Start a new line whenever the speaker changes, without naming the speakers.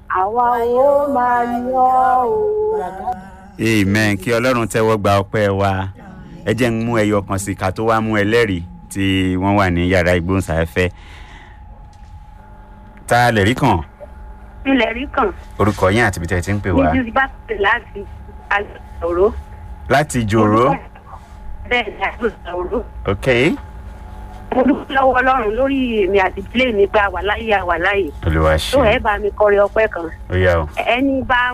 àwa ó máa yan o.
amen kí ọlọ́run tẹ́wọ́ gba ọpẹ́ wa ẹ jẹ́ ń mú ẹyọ kan sí ká tó wá mú ẹlẹ́rìí tí wọ́n wà ní yàrá ìgbóhùnsáfẹ́fẹ́ ta lè rí kàn
ilẹ̀ rí kàn
orúkọ yín àti ibi tẹ́ ẹ ti ń pè wá
ní bá pè láti àgbòrò.
láti jòrò
bẹ́ẹ̀ ni àgbòrò.
ok
mo dúpẹ́ lọ́wọ́ ọlọ́run lórí èmi àti ìdílé mi gba wà láyé àwà láyé.
olùwà
tó
ṣe
ẹ bá mi kọrin ọpẹ́ kan
ó yá o
ẹni bá